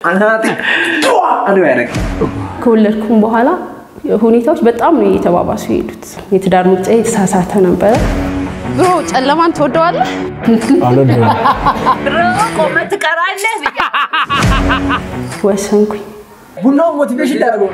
አናቴ አዶ ያደረግ ከወለድኩም በኋላ ሁኔታዎች በጣም ነው የተባባሱ የሄዱት። የትዳር ምርጫ የተሳሳተ ነበረ። ብሮ ጨለማን ትወደዋለህ? ቆመ ትቀራለህ ብዬ ወሰንኩኝ። ቡናው ሞቲቬሽን ያደርገው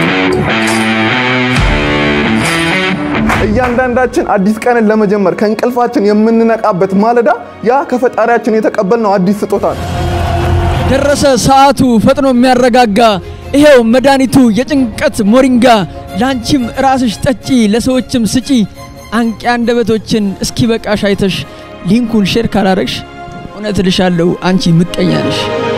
እያንዳንዳችን አዲስ ቀንን ለመጀመር ከእንቅልፋችን የምንነቃበት ማለዳ ያ ከፈጣሪያችን የተቀበልነው አዲስ ስጦታ ነው። ደረሰ ሰዓቱ ፈጥኖ የሚያረጋጋ ይሄው መድኃኒቱ የጭንቀት ሞሪንጋ ለአንቺም ራስሽ ጠጪ ለሰዎችም ስጪ አንቂ አንደበቶችን እስኪ በቃሽ አይተሽ ሊንኩን ሼር ካላረግሽ እውነት እልሻለሁ አንቺ ምቀኛ ነሽ።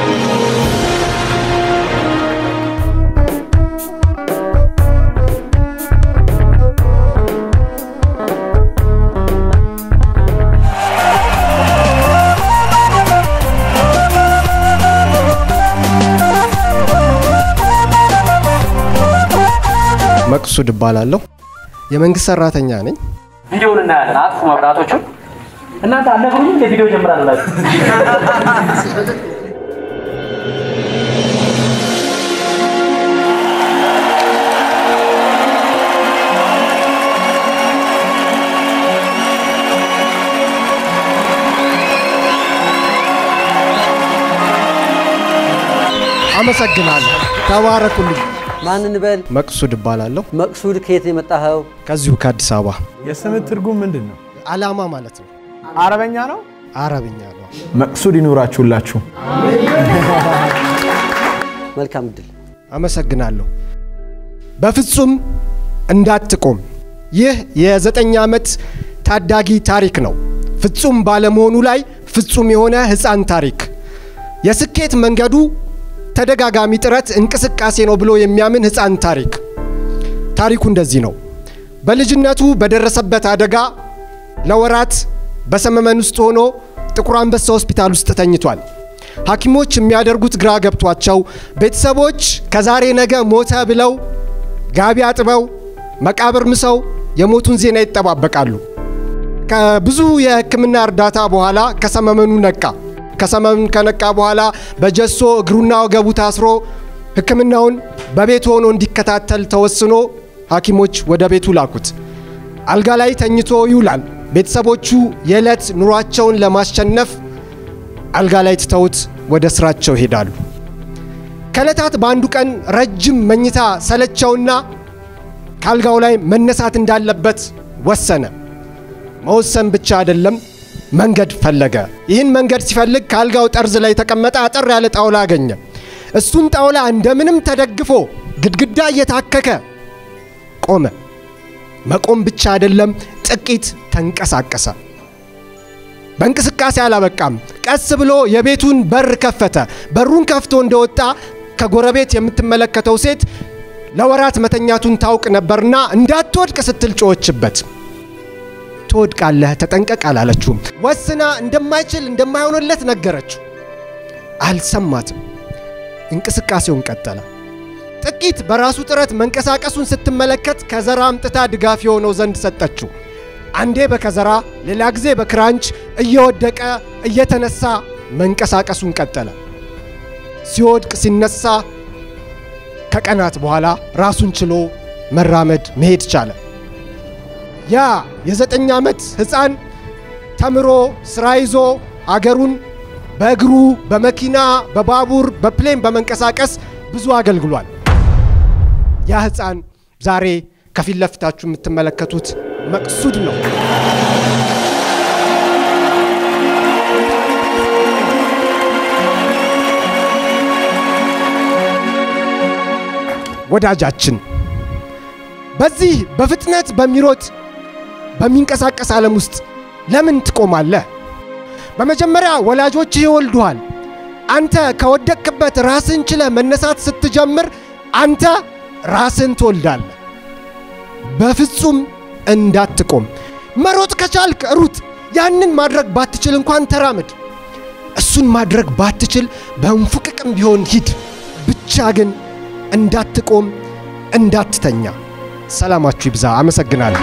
መቅሱድ እባላለሁ። የመንግስት ሰራተኛ ነኝ። ቪዲዮውን እናያለን። አጥፉ መብራቶቹን። እናንተ አልነግሩኝም እንደ ቪዲዮ ጀምራላችሁ። አመሰግናለሁ። ተባረኩልኝ። ማንን በል መቅሱድ እባላለሁ። መቅሱድ ከየት ነው የመጣኸው? ከዚሁ ከአዲስ አበባ። የስምህ ትርጉም ምንድን ነው? አላማ ማለት ነው። አረበኛ ነው። አረብኛ ነው። መቅሱድ ይኑራችሁላችሁ። መልካም እድል። አመሰግናለሁ። በፍጹም እንዳትቆም። ይህ የዘጠኝ ዓመት ታዳጊ ታሪክ ነው። ፍጹም ባለመሆኑ ላይ ፍጹም የሆነ ሕፃን ታሪክ። የስኬት መንገዱ ተደጋጋሚ ጥረት እንቅስቃሴ ነው ብሎ የሚያምን ሕፃን ታሪክ። ታሪኩ እንደዚህ ነው። በልጅነቱ በደረሰበት አደጋ ለወራት በሰመመን ውስጥ ሆኖ ጥቁር አንበሳ ሆስፒታል ውስጥ ተኝቷል። ሐኪሞች የሚያደርጉት ግራ ገብቷቸው ቤተሰቦች ከዛሬ ነገ ሞተ ብለው ጋቢ አጥበው መቃብር ምሰው የሞቱን ዜና ይጠባበቃሉ። ከብዙ የሕክምና እርዳታ በኋላ ከሰመመኑ ነቃ። ከሰመመን ከነቃ በኋላ በጀሶ እግሩና ወገቡ ታስሮ ሕክምናውን በቤቱ ሆኖ እንዲከታተል ተወስኖ ሐኪሞች ወደ ቤቱ ላኩት። አልጋ ላይ ተኝቶ ይውላል። ቤተሰቦቹ የዕለት ኑሯቸውን ለማሸነፍ አልጋ ላይ ትተውት ወደ ስራቸው ይሄዳሉ። ከዕለታት በአንዱ ቀን ረጅም መኝታ ሰለቸውና ከአልጋው ላይ መነሳት እንዳለበት ወሰነ። መወሰን ብቻ አይደለም፣ መንገድ ፈለገ። ይህን መንገድ ሲፈልግ ከአልጋው ጠርዝ ላይ የተቀመጠ አጠር ያለ ጣውላ አገኘ። እሱን ጣውላ እንደምንም ተደግፎ ግድግዳ እየታከከ ቆመ። መቆም ብቻ አይደለም፣ ጥቂት ተንቀሳቀሰ። በእንቅስቃሴ አላበቃም። ቀስ ብሎ የቤቱን በር ከፈተ። በሩን ከፍቶ እንደወጣ ከጎረቤት የምትመለከተው ሴት ለወራት መተኛቱን ታውቅ ነበርና እንዳትወድቅ ስትል ጮኸችበት። ትወድቃለህ፣ ተጠንቀቅ አላለችውም። ወስና እንደማይችል እንደማይሆንለት ነገረችው። አልሰማትም። እንቅስቃሴውን ቀጠለ። ጥቂት በራሱ ጥረት መንቀሳቀሱን ስትመለከት ከዘራ አምጥታ ድጋፍ የሆነው ዘንድ ሰጠችው። አንዴ በከዘራ ሌላ ጊዜ በክራንች እየወደቀ እየተነሳ መንቀሳቀሱን ቀጠለ። ሲወድቅ ሲነሳ ከቀናት በኋላ ራሱን ችሎ መራመድ መሄድ ቻለ። ያ የዘጠኝ ዓመት ሕፃን ተምሮ ስራ ይዞ አገሩን በእግሩ በመኪና በባቡር በፕሌን በመንቀሳቀስ ብዙ አገልግሏል። ያ ሕፃን ዛሬ ከፊት ለፊታችሁ የምትመለከቱት መቅሱድ ነው። ወዳጃችን በዚህ በፍጥነት በሚሮጥ በሚንቀሳቀስ ዓለም ውስጥ ለምን ትቆማለህ? በመጀመሪያ ወላጆችህ ይወልዱሃል። አንተ ከወደቅክበት ራስን ችለህ መነሳት ስትጀምር አንተ ራስን ትወልዳለህ። በፍጹም እንዳትቆም። መሮጥ ከቻልክ ሩጥ። ያንን ማድረግ ባትችል እንኳን ተራመድ። እሱን ማድረግ ባትችል በእንፉቅቅም ቢሆን ሂድ። ብቻ ግን እንዳትቆም፣ እንዳትተኛ። ሰላማችሁ ይብዛ። አመሰግናለሁ።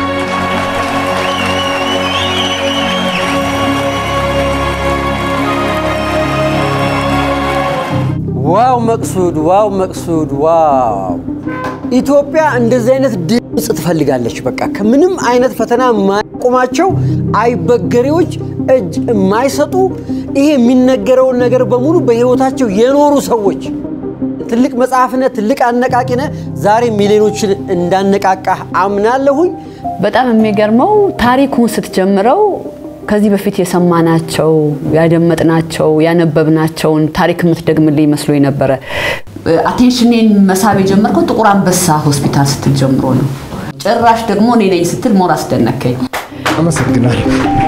ዋው መቅሱድ፣ ዋው መቅሱድ፣ ዋው ኢትዮጵያ እንደዚህ አይነት ድምፅ ትፈልጋለች። በቃ ከምንም አይነት ፈተና የማያቆማቸው አይበገሬዎች፣ እጅ የማይሰጡ ይሄ የሚነገረውን ነገር በሙሉ በህይወታቸው የኖሩ ሰዎች ትልቅ መጽሐፍነ ትልቅ አነቃቂነ ዛሬ ሚሊዮኖችን እንዳነቃቃህ አምናለሁኝ። በጣም የሚገርመው ታሪኩን ስትጀምረው ከዚህ በፊት የሰማናቸው ያደመጥናቸው ያነበብናቸውን ታሪክ የምትደግምልኝ መስሎኝ ነበረ። አቴንሽኔን መሳብ የጀመርከው ጥቁር አንበሳ ሆስፒታል ስትል ጀምሮ ነው። ጭራሽ ደግሞ እኔ ነኝ ስትል ሞር አስደነከኝ። አመሰግናለሁ።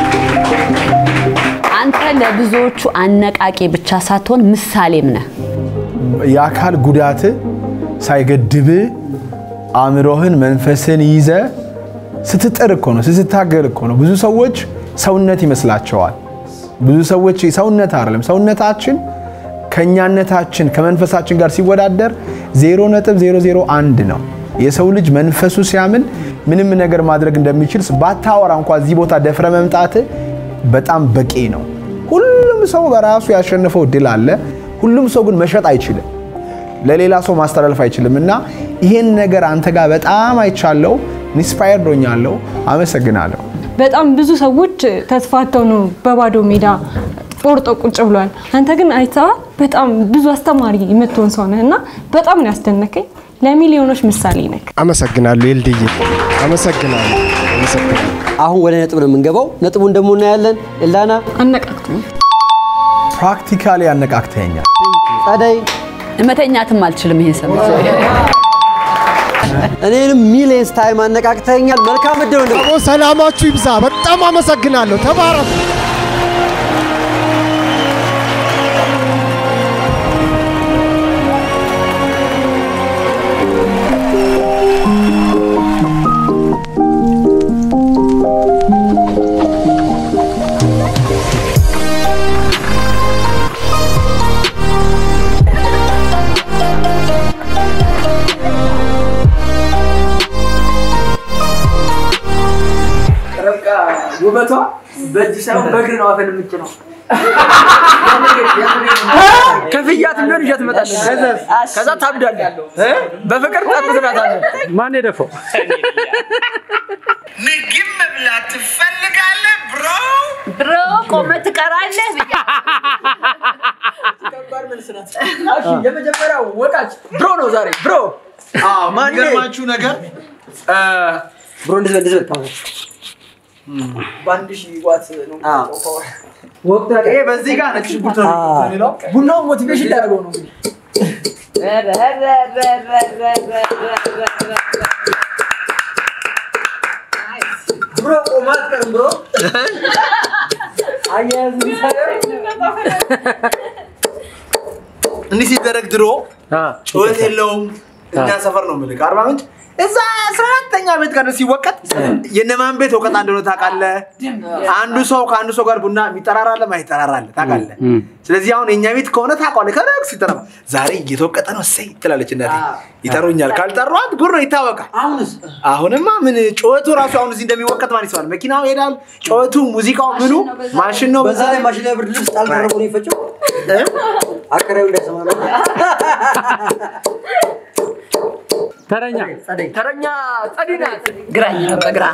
አንተ ለብዙዎቹ አነቃቂ ብቻ ሳትሆን ምሳሌም ነህ። የአካል ጉዳት ሳይገድብ አእምሮህን መንፈስን ይዘ ስትጥር እኮ ነው ስትታገል እኮ ነው። ብዙ ሰዎች ሰውነት ይመስላቸዋል። ብዙ ሰዎች ሰውነት አይደለም። ሰውነታችን ከእኛነታችን ከመንፈሳችን ጋር ሲወዳደር 0.001 ነው። የሰው ልጅ መንፈሱ ሲያምን ምንም ነገር ማድረግ እንደሚችል ባታወራ እንኳ እዚህ ቦታ ደፍረ መምጣት በጣም በቂ ነው። ሁሉም ሰው በራሱ ያሸነፈው ድል አለ። ሁሉም ሰው ግን መሸጥ አይችልም፣ ለሌላ ሰው ማስተላለፍ አይችልም። እና ይሄን ነገር አንተ ጋር በጣም አይቻለው፣ ኢንስፓየርድ ሆኛለሁ። አመሰግናለሁ። በጣም ብዙ ሰዎች ተስፋተው ነው በባዶ ሜዳ ቆርጦ ቁጭ ብሏል። አንተ ግን አይታ በጣም ብዙ አስተማሪ የምትሆን ሰው ነህ እና በጣም ነው ያስደነቀኝ። ለሚሊዮኖች ምሳሌ ነህ። አመሰግናለሁ ኤልድዬ፣ አመሰግናለሁ፣ አመሰግናለሁ። አሁን ወደ ነጥብ ነው የምንገባው። ነጥቡን ደግሞ እናያለን። ኤልዳና አነቃቅቶኝ ፕራክቲካሊ ያነቃቅተኛል። ጸደይ መተኛትም አልችልም ይሄን ሰምቼ። እኔንም ሚሊየንስ ታይም አነቃቅተኛል። መልካም እድል ነው። አቦ ሰላማችሁ ይብዛ። በጣም አመሰግናለሁ። ተባረኩ። ርብቃ ውበቷ በእጅ ሳይሆን በእግር ነው አፈን የምችለው። ከፍያት ቢሆን ይዣት እመጣለሁ። ከዛ ታብዳለህ። በፍቅር ጠብ ትላታለህ። ማን የደፈው? ምግብ መብላት ትፈልጋለህ ብሮ? ብሮ ቆመ ትቀራለህ ብያ እሺ፣ የመጀመሪያው ወቃች ብሮ ነው ዛሬ ብሮ። አዎ፣ ማን የሚገርማችሁ ነገር ብሮ እንደዚህ በል፣ እንደዚህ በል። በአንድ ሺህ ዋት ነው አዎ። ወቅቱ ይሄ በዚህ ጋር ነጭ ሽንኩርት ነው የሚለው። ቡናው ሞቲቬሽን ሊያደርገው ነው እንግዲህ ብሮ ቆማ አትቀርም ብሮ አያያዝ እንዲህ ሲደረግ ድሮ ጩኸት የለውም። እኛ ሰፈር ነው የምልህ አርባ ምንጭ እዛ አስራ አራተኛ ቤት ጋር ሲወቀጥ የነማን ቤት እውቀት እንደሆነ ታውቃለህ። አንዱ ሰው ከአንዱ ሰው ጋር ቡና የሚጠራራለ ማይጠራራለ ታውቃለህ። ስለዚህ አሁን የእኛ ቤት ከሆነ ታውቃለህ። ከረግ ሲጠራ ዛሬ እየተወቀጠ ነው እሰይ ትላለች እናቴ። ይጠሩኛል። ካልጠሯት ጉድ ነው ይታወቃል። አሁንስ አሁንማ ምን ጩኸቱ ራሱ አሁን እዚህ እንደሚወቀጥ ማን ይሰማል? መኪናው ይሄዳል። ጩኸቱ፣ ሙዚቃው፣ ምኑ ማሽን ነው። በዛ ላይ ማሽን ላይ ብርድ ልብስ ጣል ተደርጎ ነው የፈጨው። አከራዩ እንዳይሰማ ነው። ተረኛ ተረኛ ጸዲ ናት። ግራኝ ነው በግራ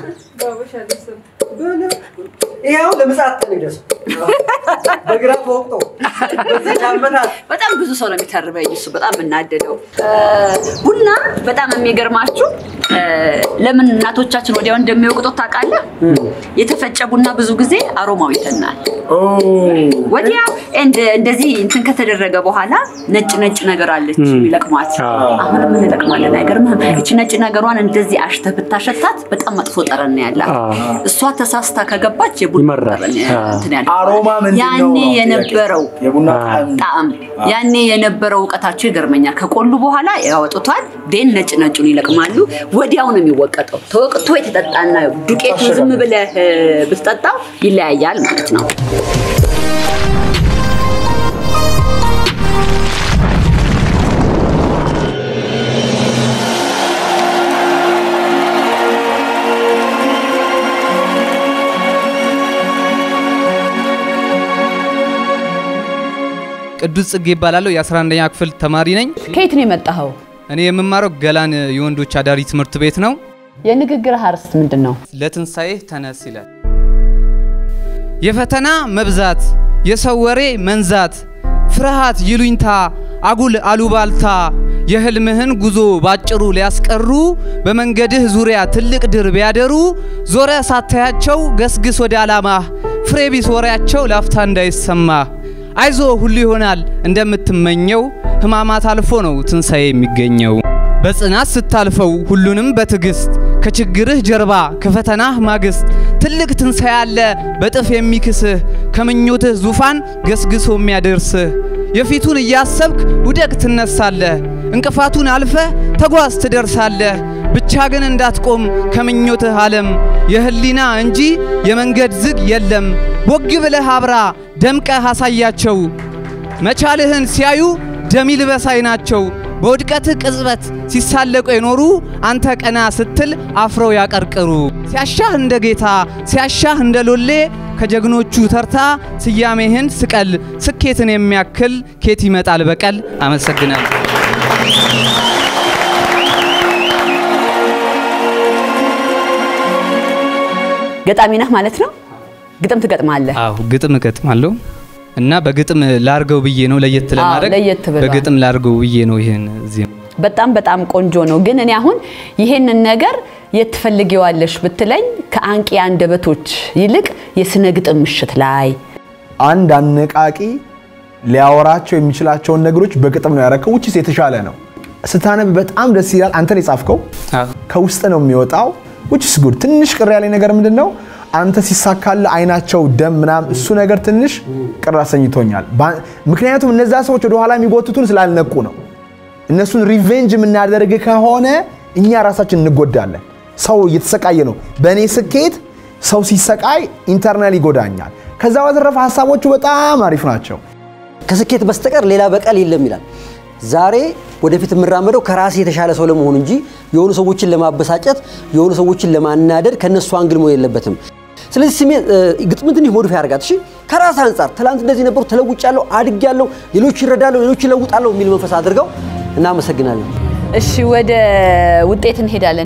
ይኸው ለምጽአት ቀን ይደርስ በግራ ተወቅጦ በዚህ ዓመታት በጣም ብዙ ሰው ነው የሚተርበኝ። እሱ በጣም የምናደደው ቡና በጣም የሚገርማችሁ እ፣ ለምን እናቶቻችን ወዲያው እንደሚወቅጡት ታውቃለህ? የተፈጨ ቡና ብዙ ጊዜ አሮማው ይተናል። ወዲያው እንደ- እንደዚህ እንትን ከተደረገ በኋላ ነጭ ነጭ ነገር አለች የሚለቅሟት። አሁንም እንለቅማለን። አይገርምህም? እቺ ነጭ ነገሯን እንደዚህ አሽተህ ብታሸታት በጣም መጥፎ ጠረን ነው ያላት። እሷ ተሳስታ ከገባች የቡና ጠረን እንትን ያለ አሮማ ምንድን ነው ያኔ ነው ጥያቄው? የነበረው የቡና ጣዕም ጣዕም ያኔ የነበረው እውቀታቸው ይገርመኛል። ከቆሉ በኋላ ያወጡታል። ዴን ነጭ ነጩን ይለቅማሉ። ወዲያው ነው የሚወቀጠው። ተወቅቶ የተጠጣና ዱቄቱ ዝም ብለህ እ፣ ብትጠጣው ይለያያል ማለት ነው። ቅዱስ ጽጌ ይባላለሁ። የ11ኛ ክፍል ተማሪ ነኝ። ከየት ነው የመጣኸው? እኔ የምማረው ገላን የወንዶች አዳሪ ትምህርት ቤት ነው። የንግግር አርዕስት ምንድን ነው? ለትንሣኤ ተነስ ይላል። የፈተና መብዛት፣ የሰው ወሬ መንዛት፣ ፍርሃት፣ ይሉኝታ፣ አጉል አሉባልታ የህልምህን ጉዞ ባጭሩ ሊያስቀሩ በመንገድህ ዙሪያ ትልቅ ድር ቢያደሩ ዞረ ሳታያቸው ገስግስ ወደ ዓላማህ ፍሬ ቢስ ወሬያቸው ላፍታ እንዳይሰማ አይዞ ሁሉ ይሆናል እንደምትመኘው ህማማት አልፎ ነው ትንሣኤ የሚገኘው። በጽናት ስታልፈው ሁሉንም በትዕግስት ከችግርህ ጀርባ ከፈተናህ ማግስት ትልቅ ትንሣኤ አለ በጥፍ የሚክስህ ከምኞትህ ዙፋን ገስግሶ የሚያደርስህ የፊቱን እያሰብክ ውደቅ ትነሳለህ እንቅፋቱን አልፈህ ተጓዝ ትደርሳለህ ብቻ ግን እንዳትቆም ከምኞትህ ዓለም የህሊና እንጂ የመንገድ ዝግ የለም ቦግ ብለህ አብራ ደምቀህ አሳያቸው መቻልህን ሲያዩ ደም ይልበስ አይናቸው በውድቀትህ ቅጽበት ሲሳለቁ የኖሩ አንተ ቀና ስትል አፍረው ያቀርቅሩ። ሲያሻህ እንደ ጌታ ሲያሻህ እንደ ሎሌ ከጀግኖቹ ተርታ ስያሜህን ስቀል። ስኬትን የሚያክል ኬት ይመጣል በቀል። አመሰግናለሁ። ገጣሚ ነህ ማለት ነው? ግጥም ትገጥማለህ? አዎ ግጥም እገጥማለሁ እና በግጥም ላርገው ብዬ ነው ለየት ለማድረግ ለየት ብሏል። በግጥም ላርገው ብዬ ነው ይሄን እዚህ በጣም በጣም ቆንጆ ነው። ግን እኔ አሁን ይሄንን ነገር የት ትፈልጊዋለሽ ብትለኝ ከአንቂ አንደበቶች ይልቅ የስነ ግጥም ምሽት ላይ አንድ አነቃቂ ሊያወራቸው የሚችላቸውን ነገሮች በግጥም ነው ያረከው፣ ውጭስ የተሻለ ነው። ስታነብ በጣም ደስ ይላል። አንተን የጻፍከው ከውስጥ ነው የሚወጣው፣ ውጭስ ጉድ። ትንሽ ቅር ያለኝ ነገር ምንድን ነው አንተ ሲሳካል አይናቸው ደም ምናምን፣ እሱ ነገር ትንሽ ቅር አሰኝቶኛል። ባ- ምክንያቱም እነዛ ሰዎች ወደኋላ የሚጎትቱን ስላልነቁ ነው። እነሱን ሪቬንጅ የምናደርግ ከሆነ እኛ ራሳችን እንጎዳለን። ሰው እየተሰቃየ ነው። በእኔ ስኬት ሰው ሲሰቃይ ኢንተርናል ይጎዳኛል። ከዛ በተረፈ ሀሳቦቹ በጣም አሪፍ ናቸው። ከስኬት በስተቀር ሌላ በቀል የለም ይላል። ዛሬ ወደፊት የምራመደው ከራሴ የተሻለ ሰው ለመሆን እንጂ የሆኑ ሰዎችን ለማበሳጨት የሆኑ ሰዎችን ለማናደድ ከነሱ አንግል መሆን የለበትም። ስለዚህ ስሜ ግጥምን ትንሽ ሞዲፋይ አድርጋት። እሺ ከራስ አንጻር ትላንት እንደዚህ ነበሩ፣ ተለውጫለሁ፣ አድጌያለሁ፣ ሌሎች ይረዳለሁ፣ ሌሎች ይለውጣለሁ የሚል መንፈስ አድርገው እናመሰግናለን። እሺ ወደ ውጤት እንሄዳለን።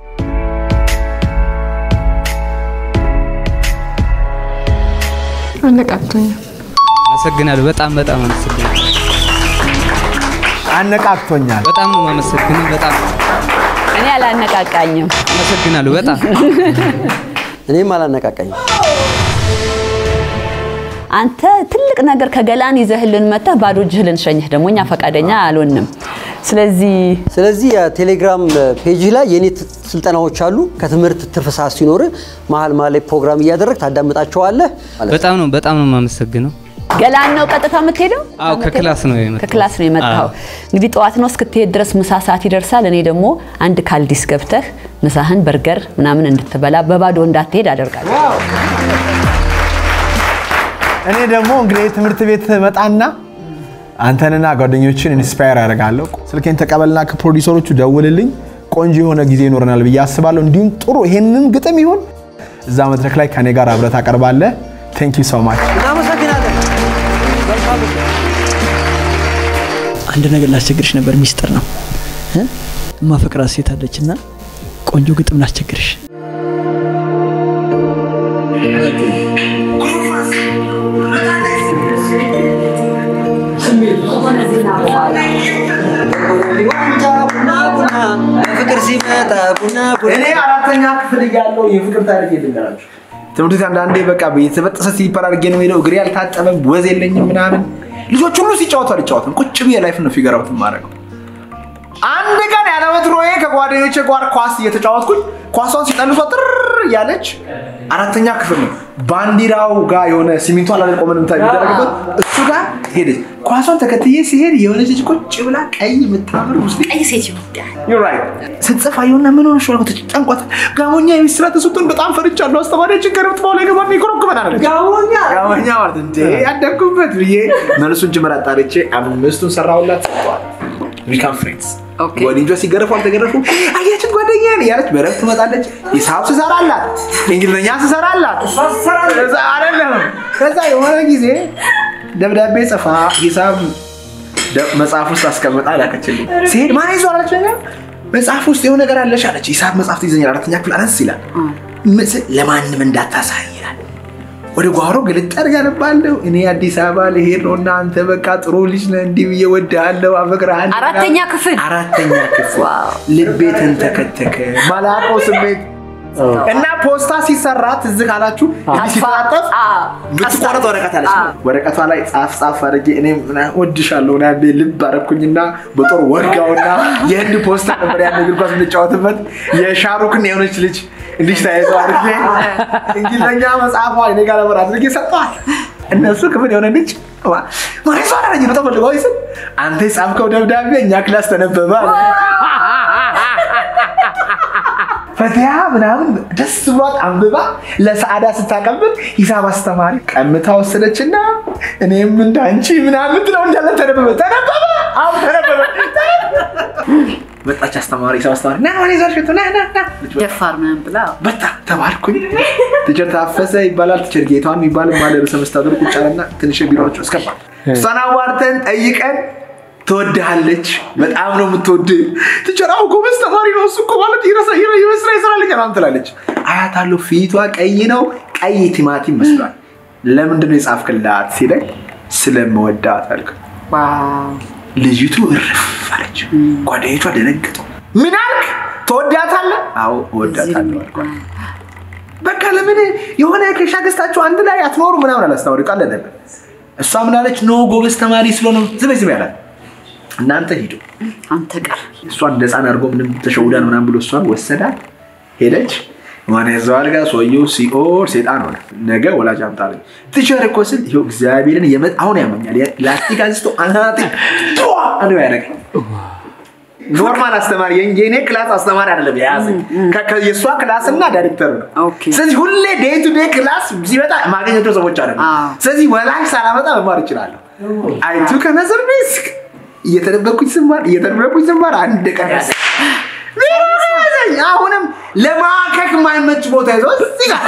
አነቃቅቶኛል። አመሰግናለሁ። በጣም በጣም አመሰግናለሁ። አነቃቅቶኛል። በጣም ነው የማመሰግነው። በጣም እኔ አላነቃቃኝም። አመሰግናለሁ። በጣም እኔም አላነቃቃኝም። አንተ ትልቅ ነገር ከገላን ይዘህልን መጥተህ ባዶ እጅህ ልንሸኝህ ደግሞ እኛ ፈቃደኛ አልሆንም። ስለዚህ ስለዚህ የቴሌግራም ፔጅ ላይ የኔ ት- ስልጠናዎች አሉ። ከትምህርት ትርፍ ሰዓት ሲኖር መሀል መሀል ላይ ፕሮግራም እያደረግ ታዳምጣቸዋለህ። በጣም ነው በጣም ነው የማመሰግነው። ገላን ነው ቀጥታ የምትሄደው? አዎ ከክላስ ነው የመጣሁት። ከክላስ ነው የመጣው። እንግዲህ ጠዋት ነው እስክትሄድ ድረስ ምሳ ሰዓት ይደርሳል። እኔ ደግሞ አንድ ካልዲስ ገብተህ ምሳህን በርገር ምናምን እንድትበላ በባዶ እንዳትሄድ አደርጋለሁ። እኔ ደግሞ እንግዲህ ትምህርት ቤት መጣና አንተንና ጓደኞችን ኢንስፓየር ያደርጋለሁ። ስልኬን ተቀበልና ከፕሮዲሰሮቹ ደውልልኝ። ቆንጆ የሆነ ጊዜ ይኖረናል ብዬ አስባለሁ። እንዲሁም ጥሩ ይሄንን ግጥም ይሁን እዛ መድረክ ላይ ከኔ ጋር አብረህ ታቀርባለህ። ቴንክ ዩ ሶ ማች። እናመሰግናለን። አንድ ነገር ላስቸግርሽ ነበር፣ ሚስጥር ነው። እ? እማፈቅራት ሴት አለች እና ቆንጆ ግጥም ላስቸግርሽ። ፍቅር ሲመጣ ቡና እኔ አራተኛ ክፍል እያለሁ የፍቅር ታሪክ ልንገራችሁ። ትምህርት ቤት አንዳንዴ በቃ የተበጠሰ ሲሊፐር አድርጌ ነው የምሄደው። እግሬ አልታጠበም፣ ወዝ የለኝም ምናምን። ልጆች ሁሉ ሲጫወቱ አልጫወትም። ቁጭ ብዬ ላይፍ ነው ፊገር አውት የማደርገው። አንድ ቀን ያለ ወትሮዬ ከጓደኞቼ ጋር ኳስ እየተጫወትኩኝ ኳሷን ሲጠልሷ ጥር እያለች አራተኛ ክፍል ነው ባንዲራው ጋር የሆነ ሲሚንቶ አላለ ቆመን ምታ የሚደረግበት እሱ ጋር ሄደች። ኳሷን ተከትዬ ሲሄድ የሆነች ልጅ ቁጭ ብላ ቀይ የምታምር ሙስሊም ቀይ ሴት You're right. ስትጽፍ አየሁና ምን ሆነሽ ነው አልኩት። ጨንቋት ጋሞኛ የቤት ስራ ተሰጥቶን በጣም ፈርቻለሁ። አስተማሪያችን ከረብት በኋላ የገባና ይኮረኩመናል አለች። ጋሞኛ ጋሞኛ ማለት እንዴ ያደግኩበት ብዬ መልሱን ጅምር አጣርቼ አምስቱን ሰራሁላት ሰጠዋል። ዊካም ፍሬንድስ ወዲንጇ ሲገረፉ አልተገረፉ አያችን ጓደኛ እያለች በረፍት ትመጣለች። ሂሳብ ስሰራላት፣ እንግሊዝኛ ስሰራላት ከዛ አይደለም ከዛ የሆነ ጊዜ ደብዳቤ ጽፋ ሂሳብ ደ- መጽሐፍ ውስጥ አስቀምጣ ላከችልኝ። ሲሄድ ማን ይዞ አለች ነገር መጽሐፍ ውስጥ የሆነ ነገር አለሽ አለች። ሂሳብ መጽሐፍ ትይዘኛል አራተኛ ክፍል አነስ ይላል። ምስ- ለማንም እንዳታሳይ ይላል። ወደ ጓሮ ግልጥ አድርጋ አነባለሁ። እኔ አዲስ አበባ ልሄድ ነው እና አንተ በቃ ጥሩ ልጅ ነህ፣ እንዲህ ብዬ እወድሃለሁ፣ አፈቅርሃለሁ። አራተኛ ክፍል አራተኛ ክፍል ልቤ ተንተከተከ። ማላውቀው ስሜት እና ፖስታ ሲሰራ ትዝ ካላችሁ እንዲህ ሲታጠፍ ብትቆረጥ ወረቀት አለች። ወረቀቷ ላይ ጻፍ ጻፍ አድርጌ እኔም ምናምን እወድሻለሁ ና ልብ አደረኩኝና በጦር ወጋውና የህንድ ፖስታ ነበር ያን እግር ኳስ የምንጫወትበት የሻሩክን የሆነች ልጅ እንዲህ ተያይዘው አድርጌ እንግሊዝኛ መጽሐፏ እኔ ጋር ነበር አድርጌ ሰጠዋል። እነሱ ክፍል የሆነ ልጅ ማሬ ሰው አላለኝ ነው ተፈልገው ስል አንተ የጻፍከው ደብዳቤ እኛ ክላስ ተነበበ አለ። ፈቲያ ምናምን ደስ ብሏት አንብባ ለሰዓዳ ስታቀብል ሂሳብ አስተማሪ ቀምታ ወሰደችና እኔም እንዳንቺ ምናምን ትለው እንዳለ ተነበበ ተነበበ አሁን ተነበበ መጣች አስተማሪ ሂሳብ አስተማሪ ና ወደ ይዛሽ ና ና ና ደፋር ምናምን ብላ በጣም ተባልኩኝ። ቲቸር ታፈሰ ይባላል። ቲቸር ጌታዋን የሚባል ባለ ርዕሰ መስተዳድሩ ቁጭ አለና ትንሽ ቢሮዎች እስከባ እሷን አዋርተን ጠይቀን ትወድሃለች፣ በጣም ነው የምትወድ። ቲቸር አዎ ጎበዝ ተማሪ ነው እሱ እኮ ማለት ይረሳ ይመስራ ይሰራል ምናምን ትላለች። አያታለሁ ፊቷ ቀይ ነው፣ ቀይ ቲማቲም መስሏል። ለምንድን ነው የጻፍክላት ሲለኝ ስለምወዳት አልክ። ልጅቱ እርፍ አለች። ጓደኞቿ ደነገጡ። ምን አልክ? ትወዳታለህ? አዎ እወዳታለሁ አልኳት። በቃ ለምን የሆነ ከሻ ገዝታችሁ አንድ ላይ አትኖሩ ምናምን አላስታወሪ ቃል ነበር። እሷ ምን አለች? ኖ ጎበዝ ተማሪ ስለሆነ ዝም በይ ዝም በይ አላት። እናንተ ሂዱ አንተ ቀር እሷን እንደ ህፃን አድርጎ ምንም ተሸውዳን ምናምን ብሎ እሷን ወሰዳት። ሄደች ማን ያዘዋል ጋር ሰውየው ሲኦል ሴጣን ሆነ። ነገ ወላጅ አምጣለኝ ቲቸር እኮ ስል ይኸው እግዚአብሔርን የመ- አሁን ያመኛል። ላስቲክ አንስቶ አናቴ አንዱ ያደረገኝ ኖርማል አስተማሪ የኝ- የኔ ክላስ አስተማሪ አይደለም የያዘኝ ከ- ከ- የእሷ ክላስ እና ዳይሬክተር ነው። ስለዚህ ሁሌ ዴይ ቱ ዴይ ክላስ ሲመጣ ማገኘቸው ሰዎች አለ። ስለዚህ ወላጅ ሳላመጣ መማር ይችላለሁ። አይቱ ከነዘር ሪስክ እየተደበኩኝ ስማር እየተደበኩኝ ስማር አንድ ቀን ያዘ። ያዘኝ። አሁንም ለማከክ የማይመች ቦታ ይዞ እዚህ ጋር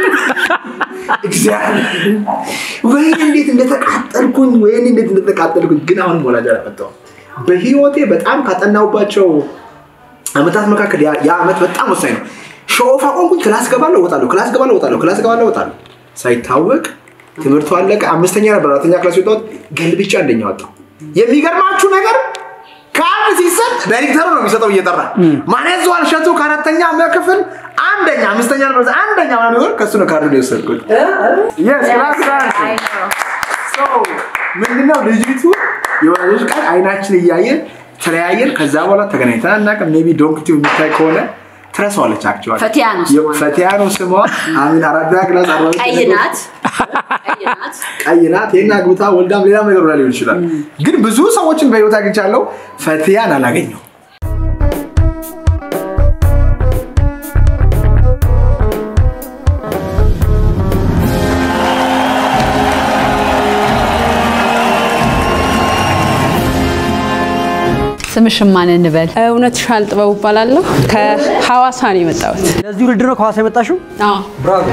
እግዚአብሔር ወይኔ እንዴት እንደተቃጠልኩኝ ወይኔ እንዴት እንደተቃጠልኩኝ ግን አሁንም ወላጅ አላመጣሁም። በህይወቴ በጣም ካጠናሁባቸው አመታት መካከል ያ ያ አመት በጣም ወሳኝ ነው። ሾፍ አቆምኩኝ። ክላስ ገባለሁ እወጣለሁ፣ ክላስ ገባለሁ እወጣለሁ፣ ክላስ ገባለሁ እወጣለሁ። ሳይታወቅ ትምህርቱ አለቀ። አምስተኛ ነበር አራተኛ ክላስ የወጣሁት ገልብጬ አንደኛ ወጣሁ። የሚገርማችሁ ነገር ካርድ ሲሰጥ ዳይሬክተሩ ነው የሚሰጠው እየጠራ ማን ያዘዋል እሸቱ ከአራተኛ ክፍል አንደኛ አምስተኛ ነበር አንደኛ ምናምን ቢሆን ከእሱ ነው ካርድ ነው የወሰድኩት። Yes, ክላስ ዳንስ። So, ምንድነው ልጅቱ የወላጆች ቃል አይናችን እያየን ተለያየን። ከዛ በኋላ ተገናኝተን አናውቅም። ሜይ ቢ ዶንክ ቲዩብ የሚታይ ከሆነ ትረሳዋለች። አክቹዋሊ ፈቲያ ነው ስሟ። ፈቲያ ነው ስሟ። አሚን አራዳ ክላስ አርባ ሁለት ቀይ ናት ቀይ ናት ቀይ ናት። ይሄን አግብታ ወልዳም ሌላ ነገር ሆና ሊሆን ይችላል። ግን ብዙ ሰዎችን በህይወት አግኝቻለሁ። ፈቲያን አላገኘው ስምሽን ማን እንበል? እውነት ሻል ጥበቡ እባላለሁ። ከሐዋሳ ነው የመጣሁት። ለዚህ ውድድር ነው ከሐዋሳ የመጣሽው? አዎ። ብራቮ።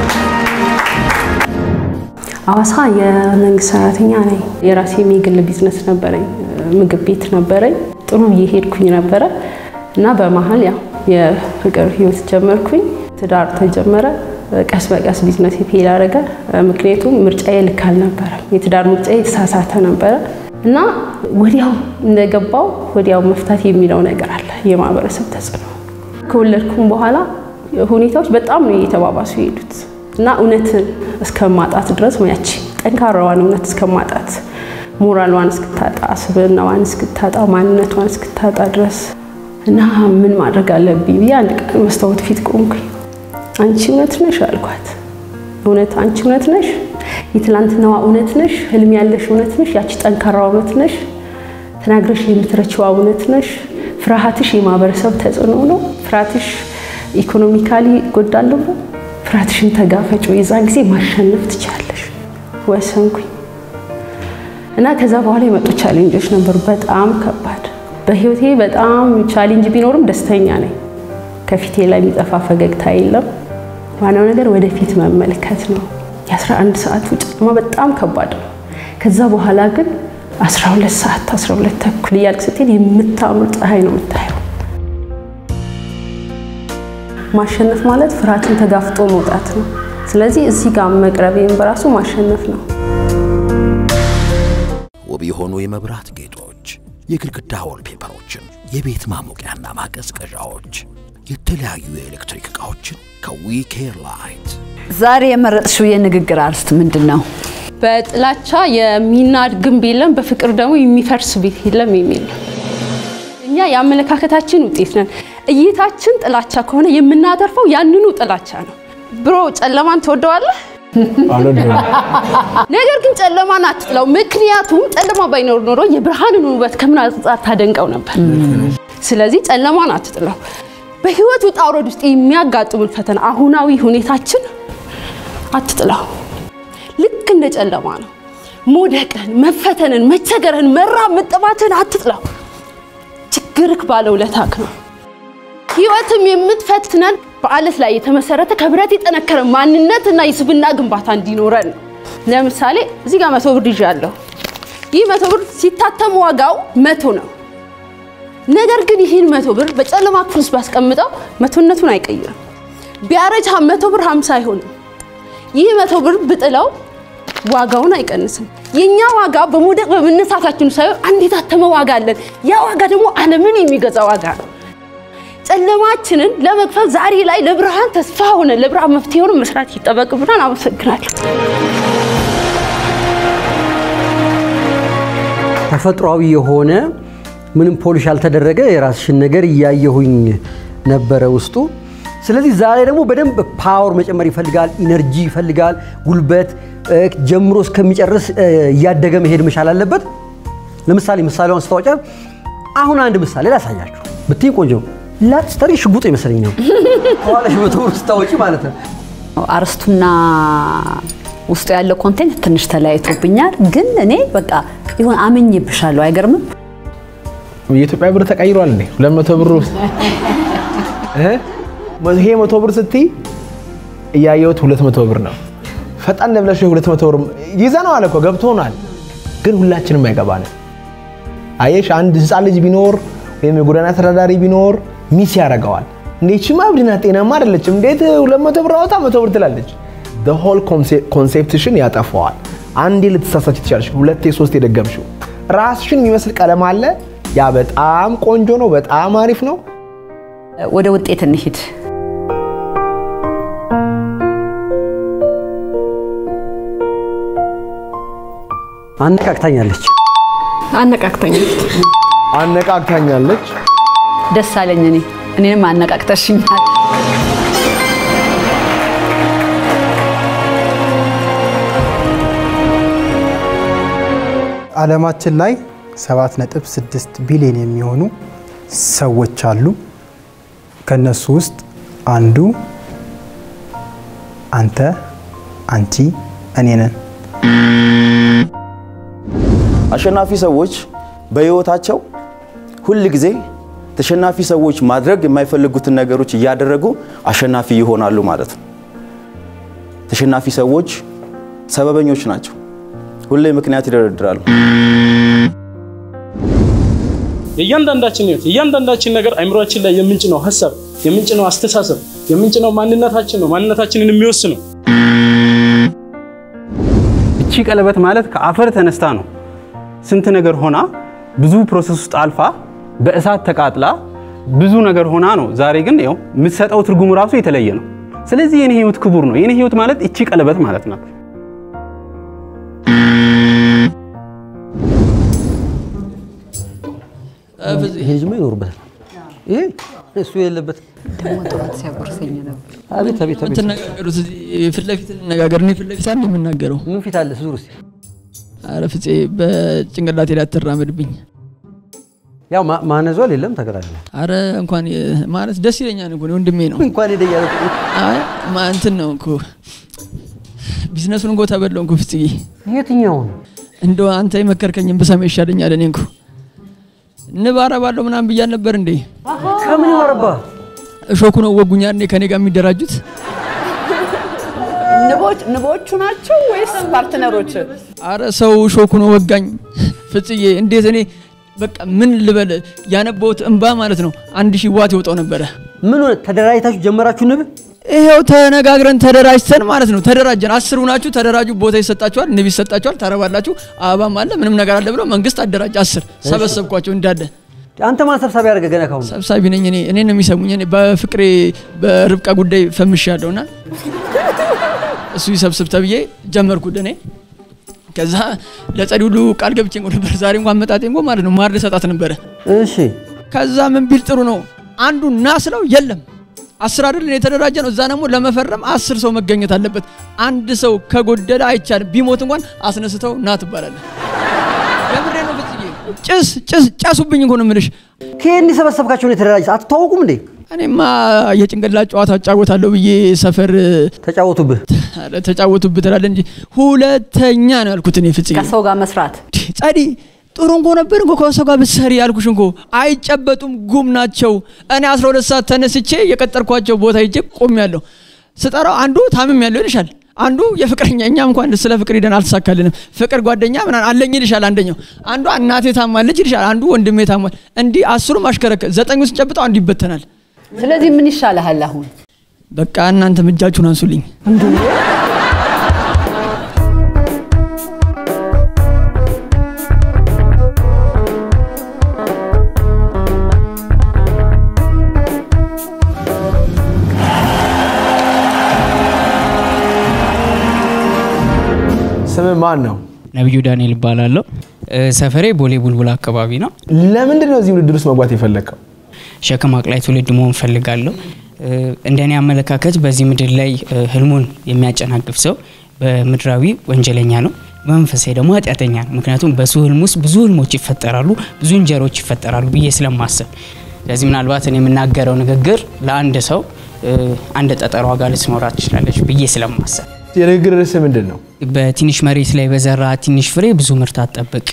ሐዋሳ የመንግስት ሰራተኛ ነኝ። የራሴም የግል ቢዝነስ ነበረኝ፣ ምግብ ቤት ነበረኝ። ጥሩ እየሄድኩኝ ነበረ እና በመሀል ያው የፍቅር ህይወት ጀመርኩኝ። ትዳር ተጀመረ። ቀስ በቀስ ቢዝነስ ፌል አደረገ። ምክንያቱም ምርጫዬ ልክ አልነበረም። የትዳር ምርጫዬ የተሳሳተ ነበረ እና ወዲያው እንደገባው ወዲያው መፍታት የሚለው ነገር አለ፣ የማህበረሰብ ተጽዕኖ። ከወለድኩም በኋላ ሁኔታዎች በጣም ነው እየተባባሱ የሄዱት እና እውነትን እስከማጣት ድረስ ያቺ ጠንካራዋን እውነት እስከማጣት ሞራሏን እስክታጣ፣ ስብዕናዋን እስክታጣ፣ ማንነቷን እስክታጣ ድረስ እና ምን ማድረግ አለብኝ ብዬ አንድ ቀን መስታወት ፊት ቆምኩኝ። አንቺ እውነት ነሽ አልኳት። እውነት አንቺ እውነት ነሽ? የትላንትናዋ እውነት ነሽ? ህልም ያለሽ እውነት ነሽ? ያቺ ጠንካራ እውነት ነሽ? ተናግረሽ የምትረችዋ እውነት ነሽ? ፍርሃትሽ የማህበረሰብ ተጽዕኖ ነው? ፍርሃትሽ ኢኮኖሚካሊ ጎዳለሁ ነው? ፍርሃትሽን ተጋፈጭ፣ የዛን ጊዜ ማሸነፍ ትችላለሽ። ወሰንኩኝ እና ከዛ በኋላ የመጡ ቻሌንጆች ነበሩ፣ በጣም ከባድ። በህይወቴ በጣም ቻሌንጅ ቢኖርም ደስተኛ ነኝ። ከፊቴ ላይ የሚጠፋ ፈገግታ የለም። ዋናው ነገር ወደፊት መመልከት ነው። የ11 ሰዓቱ ጨለማ በጣም ከባድ ነው። ከዛ በኋላ ግን 12 ሰዓት 12 ተኩል እያልክ ስትሄድ የምታምር ፀሐይ ነው የምታየው። ማሸነፍ ማለት ፍርሃትን ተጋፍጦ መውጣት ነው። ስለዚህ እዚህ ጋር መቅረቤም በራሱ ማሸነፍ ነው። ውብ የሆኑ የመብራት ጌጦች፣ የግድግዳ ወልፔፐሮችን፣ የቤት ማሞቂያና ማቀዝቀዣዎች፣ የተለያዩ የኤሌክትሪክ ዕቃዎችን ከዊኬር ላይት ዛሬ የመረጥሽው የንግግር አርዕስት ምንድን ነው? በጥላቻ የሚናድ ግንብ የለም፣ በፍቅር ደግሞ የሚፈርስ ቤት የለም የሚል ነው። እኛ የአመለካከታችን ውጤት ነን። እይታችን ጥላቻ ከሆነ የምናተርፈው ያንኑ ጥላቻ ነው። ብሮ ጨለማን ትወደዋለህ? ነገር ግን ጨለማን አትጥላው። ምክንያቱም ጨለማ ባይኖር ኖሮ የብርሃንን ውበት ከምን አንጻር ታደንቀው ነበር። ስለዚህ ጨለማን አትጥላው። በህይወት ውጣ ውረድ ውስጥ የሚያጋጥሙን ፈተና አሁናዊ ሁኔታችን አትጥላው። ልክ እንደ ጨለማ ነው። መውደቅን፣ መፈተንን፣ መቸገርን፣ መራብ፣ መጠማትን አትጥላው። ችግርክ ባለውለታክ ነው። ህይወትም የምትፈትነን በአለት ላይ የተመሰረተ ከብረት የጠነከረ ማንነትና የስብና ግንባታ እንዲኖረን ነው። ለምሳሌ እዚህ ጋር መቶ ብር ይዣለሁ። ይህ መቶ ብር ሲታተም ዋጋው መቶ ነው። ነገር ግን ይህን መቶ ብር በጨለማ ክፍል ውስጥ ባስቀምጠው መቶነቱን አይቀይርም። ቢያረጅ መቶ ብር ሀምሳ አይሆንም። ይህ መቶ ብር ብጥለው ዋጋውን አይቀንስም። የኛ ዋጋ በመውደቅ በመነሳታችን ሳይሆን አንድ የታተመ ዋጋ አለን። ያ ዋጋ ደግሞ ዓለምን የሚገዛ ዋጋ ነው። ጨለማችንን ለመግፈፍ ዛሬ ላይ ለብርሃን ተስፋ ሆነ ለብርሃን መፍትሄ ሆነ መስራት ይጠበቅብናል። አመሰግናለሁ። ተፈጥሯዊ የሆነ ምንም ፖሊሽ ያልተደረገ የራስሽን ነገር እያየሁኝ ነበረ ውስጡ። ስለዚህ ዛሬ ደግሞ በደንብ ፓወር መጨመር ይፈልጋል፣ ኢነርጂ ይፈልጋል፣ ጉልበት ጀምሮ እስከሚጨርስ እያደገ መሄድ መቻል አለበት። ለምሳሌ ምሳሌዋን ስታወጫ አሁን አንድ ምሳሌ ላሳያችሁ ብትይ ቆንጆ ላስጠሪ ሽጉጥ ይመስለኝ ነው ከኋላሽ መቶ ብር ስታወጪ ማለት ነው። አርስቱና ውስጡ ያለው ኮንቴንት ትንሽ ተለያይቶብኛል፣ ግን እኔ በቃ ይሁን አምኜብሻለሁ። አይገርምም? የኢትዮጵያ ብር ተቀይሯል እንዴ? ሁለት መቶ ብር ውስጥ እ ይሄ መቶ ብር ስትይ እያየሁት ሁለት መቶ ብር ነው። ፈጣን ብለሽ ሁለት መቶ ብር ይዘነዋል እኮ ገብቶናል፣ ግን ሁላችንም አይገባንም። አየሽ አንድ ህፃን ልጅ ቢኖር ወይም የጎዳና ተዳዳሪ ቢኖር ሚስ ያደርገዋል። እንዴችማ እብድና ጤናማ አይደለችም። እንዴት ሁለት መቶ ብር አወጣ መቶ ብር ትላለች? ሆል ኮንሴፕትሽን ያጠፋዋል። አንዴ ልትሳሳች ትችላለሽ፣ ሁለቴ ሶስቴ የደገምሽው ራስሽን የሚመስል ቀለም አለ። ያ በጣም ቆንጆ ነው፣ በጣም አሪፍ ነው። ወደ ውጤት እንሂድ። አነቃቅታኛለች። አነቃቅታኛለች። አነቃቅታኛለች። ደስ አለኝ። እኔ እኔንም አነቃቅተሽኛል። ዓለማችን ላይ 7.6 ቢሊዮን የሚሆኑ ሰዎች አሉ። ከነሱ ውስጥ አንዱ አንተ፣ አንቺ፣ እኔ ነን። አሸናፊ ሰዎች በህይወታቸው ሁል ጊዜ ተሸናፊ ሰዎች ማድረግ የማይፈልጉትን ነገሮች እያደረጉ አሸናፊ ይሆናሉ ማለት ነው። ተሸናፊ ሰዎች ሰበበኞች ናቸው። ሁሌ ምክንያት ይደረድራሉ። የእያንዳንዳችን ህይወት የእያንዳንዳችን ነገር አይምሯችን ላይ የምንጭነው ሀሳብ የምንጭነው አስተሳሰብ የምንጭነው ማንነታችን ነው። ማንነታችንን የሚወስነው እቺ ቀለበት ማለት ከአፈር ተነስታ ነው ስንት ነገር ሆና ብዙ ፕሮሰስ ውስጥ አልፋ በእሳት ተቃጥላ ብዙ ነገር ሆና ነው። ዛሬ ግን ያው የምትሰጠው ትርጉም ራሱ የተለየ ነው። ስለዚህ የኔ ህይወት ክቡር ነው። የኔ ህይወት ማለት እቺ ቀለበት ማለት ናት። ይሄ ልጅማ ይኖርበታል። ይሄ እሱ የሌለበት ደግሞ ጠዋት ሲያጎርሰኝ ነበር። አቤት አቤት አቤት የምትነጋገሩት እዚህ ፊት ለፊት እንነጋገር። እኔ ፊት ለፊት አንድ የምናገረው ምን ፊት አለ ዙር እስኪ አረ ፍፄ በጭንቅላቴ ላይ አትራመድብኝ። ያው ማነዟል የለም ተገላግለ አረ እንኳን ማለት ደስ ይለኛል እኮ ወንድሜ ነው። እንኳን ሄደ እያለ አይ ማ- እንትን ነው እኮ ቢዝነሱን እኮ ተበላው እኮ ፍፄ። የትኛውን እንደው አንተ የመከርከኝን ብሰማ ይሻለኛል። እኔ እኮ ንብ አረባለሁ ምናምን ብያል ነበር እንዴ? ከምን አረባ? እሾኩ ነው ወጉኛ እንዴ ከኔ ጋር የሚደራጁት? ንቦች ንቦቹ ናቸው ወይስ ፓርትነሮች? አረ ሰው ሾክ ነው ወጋኝ። ፍጽዬ እንዴት እኔ በቃ ምን ልበል ያነበሁት እንባ ማለት ነው አንድ ሺህ ዋት ይወጣው ነበረ። ምን ሆነ? ተደራጅታችሁ ጀመራችሁ ንብ? ይሄው ተነጋግረን ተደራጅተን ማለት ነው ተደራጀን። አስር ሁናችሁ ተደራጁ፣ ቦታ ይሰጣችኋል፣ ንብ ይሰጣችኋል፣ ታረባላችሁ፣ አበባም አለ ምንም ነገር አለ ብሎ መንግስት አደራጅ። አስር ሰበሰብኳቸው እንዳለ። አንተ ማን ሰብሳቢ ያደረገ ገና ካሁን? ሰብሳቢ ነኝ እኔ እኔ ነው የሚሰሙኝ። እኔ በፍቅሬ በርብቃ ጉዳይ ፈምሻለሁና እሱ ይሰብስብ ተብዬ ጀመርኩት እኔ። ከዛ ለጸዲ ሁሉ ቃል ገብቼ እንኳ ነበር ዛሬ እንኳን መጣጤ እንኳ ማለት ነው ማር ልሰጣት ነበረ። እሺ ከዛ ምን ቢል ጥሩ ነው አንዱ ና ስለው የለም አስር አይደል የተደራጀ ነው። እዛ ደግሞ ለመፈረም አስር ሰው መገኘት አለበት። አንድ ሰው ከጎደለ አይቻልም። ቢሞት እንኳን አስነስተው ና ትባላለህ። የምሬ ነው ፍጽዬ። ጭስ ጭስ ጨሱብኝ እኮ ነው የምልሽ። ከየት የሰበሰብካቸው ነው የተደራጀ? አትተዋወቁም እንዴ? እኔማ የጭንቅላት ጨዋታ እጫወታለሁ ብዬ ሰፈር ተጫወቱብህ ተጫወቱብህ ትላለህ እንጂ ሁለተኛ ነው ያልኩት እኔ ፍጽዬ። ከሰው ጋር መስራት ጸዲ ጥሩ እንኮ ነበር እንኮ ከሰው ጋር ብትሰሪ ያልኩሽ እንኮ አይጨበጡም፣ ጉም ናቸው። እኔ 12 ሰዓት ተነስቼ የቀጠርኳቸው ቦታ ሄጄ ቆሜያለሁ። ስጠራው አንዱ ታምም ያለው ይልሻል፣ አንዱ የፍቅረኛ እኛ እንኳን ስለ ፍቅር ሂደን አልተሳካልንም። ፍቅር ጓደኛ ምናምን አለኝ ይልሻል አንደኛው፣ አንዱ እናቴ ታማለች ይልሻል፣ አንዱ ወንድሜ ታሟል። እንዲህ አስሩም አሽከረከ ዘጠኙ ስጨብጠው አንዱ ይበተናል። ስለዚህ ምን ይሻልሃል አሁን? በቃ እናንተም እጃችሁን አንሱልኝ። ስም ማን ነው? ነብዩ ዳንኤል እባላለሁ። ሰፈሬ ቦሌ ቡልቡላ አካባቢ ነው። ለምንድን ነው እዚህ ውድድር ውስጥ መግባት የፈለግከው? ሸክም አቅላይ ትውልድ መሆን ፈልጋለሁ። እንደኔ አመለካከት በዚህ ምድር ላይ ህልሙን የሚያጨናግፍ ሰው በምድራዊ ወንጀለኛ ነው፣ በመንፈሳዊ ደግሞ ኃጢአተኛ ነው። ምክንያቱም በሱ ህልም ውስጥ ብዙ ህልሞች ይፈጠራሉ፣ ብዙ እንጀሮች ይፈጠራሉ ብዬ ስለማስብ ስለዚህ ምናልባት እኔ የምናገረው ንግግር ለአንድ ሰው አንድ ጠጠር ዋጋ ልትኖራት ትችላለች ብዬ ስለማስብ የንግግር ርዕስ ምንድን ነው? በትንሽ መሬት ላይ በዘራ ትንሽ ፍሬ ብዙ ምርት አትጠብቅ።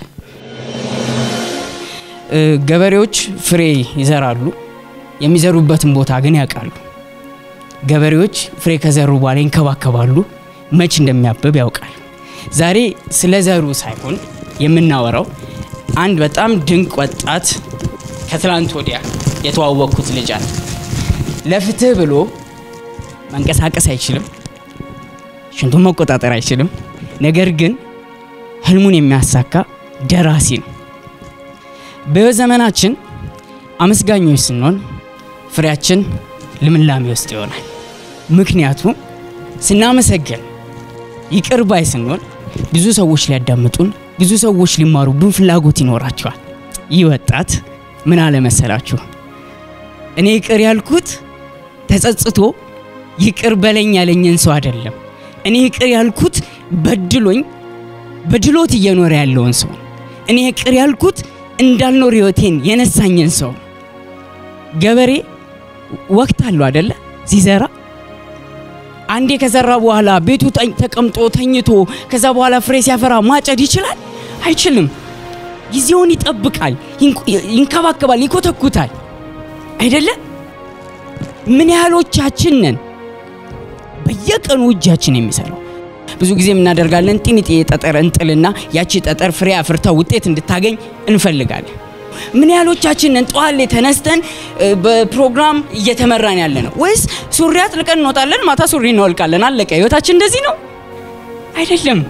ገበሬዎች ፍሬ ይዘራሉ፣ የሚዘሩበትን ቦታ ግን ያውቃሉ። ገበሬዎች ፍሬ ከዘሩ በኋላ ይንከባከባሉ፣ መች እንደሚያብብ ያውቃል። ዛሬ ስለ ዘሩ ሳይሆን የምናወራው አንድ በጣም ድንቅ ወጣት ከትላንት ወዲያ የተዋወቅኩት ልጅ አለ። ለፍትህ ብሎ መንቀሳቀስ አይችልም፣ ሽንቱን መቆጣጠር አይችልም። ነገር ግን ህልሙን የሚያሳካ ደራሲ ነው። በህይወት ዘመናችን አመስጋኞች ስንሆን ፍሬያችን ልምላሜ ውስጥ ይሆናል። ምክንያቱም ስናመሰግን ይቅር ባይ ስንሆን ብዙ ሰዎች ሊያዳምጡን፣ ብዙ ሰዎች ሊማሩብን ፍላጎት ይኖራቸዋል። ይህ ወጣት ምን አለ መሰላችሁ? እኔ ይቅር ያልኩት ተጸጽቶ ይቅር በለኝ ያለኝን ሰው አይደለም። እኔ ይቅር ያልኩት በድሎኝ በድሎት እየኖረ ያለውን ሰው ነው። እኔ ይቅር ያልኩት እንዳልኖር ህይወቴን የነሳኝን ሰው ነው። ገበሬ ወቅት አለው አደለ? ሲዘራ አንዴ ከዘራ በኋላ ቤቱ ተቀምጦ ተኝቶ ከዛ በኋላ ፍሬ ሲያፈራ ማጨድ ይችላል? አይችልም። ጊዜውን ይጠብቃል፣ ይንከባከባል፣ ይኮተኩታል። አይደለ? ምን ያህሎቻችን ነን በየቀኑ እጃችን የሚሰራው? ብዙ ጊዜ የምናደርጋለን ጢኒጤ ጠጠር እንጥልና ያቺ ጠጠር ፍሬ አፍርታ ውጤት እንድታገኝ እንፈልጋለን። ምን ያህሎቻችን ነን ጠዋት ላይ ተነስተን በፕሮግራም እየተመራን ያለ ነው? ወይስ ሱሪ አጥልቀን እንወጣለን፣ ማታ ሱሪ እናወልቃለን፣ አለቀ። ህይወታችን እንደዚህ ነው አይደለም።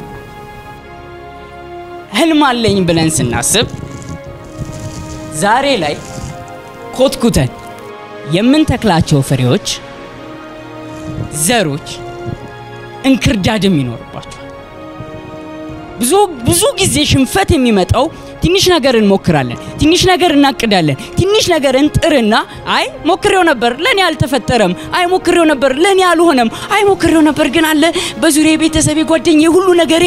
ህልም አለኝ ብለን ስናስብ ዛሬ ላይ ኮትኩተን የምንተክላቸው ፍሬዎች፣ ዘሮች እንክርዳድም ይኖርባቸዋል። ብዙ ብዙ ጊዜ ሽንፈት የሚመጣው ትንሽ ነገር እንሞክራለን፣ ትንሽ ነገር እናቅዳለን፣ ትንሽ ነገር እንጥርና አይ ሞክሬው ነበር ለኔ አልተፈጠረም፣ አይ ሞክሬው ነበር ለኔ አልሆነም፣ አይ ሞክሬው ነበር ግን አለ በዙሪያ ቤተሰቤ፣ ጓደኛዬ ሁሉ ነገሬ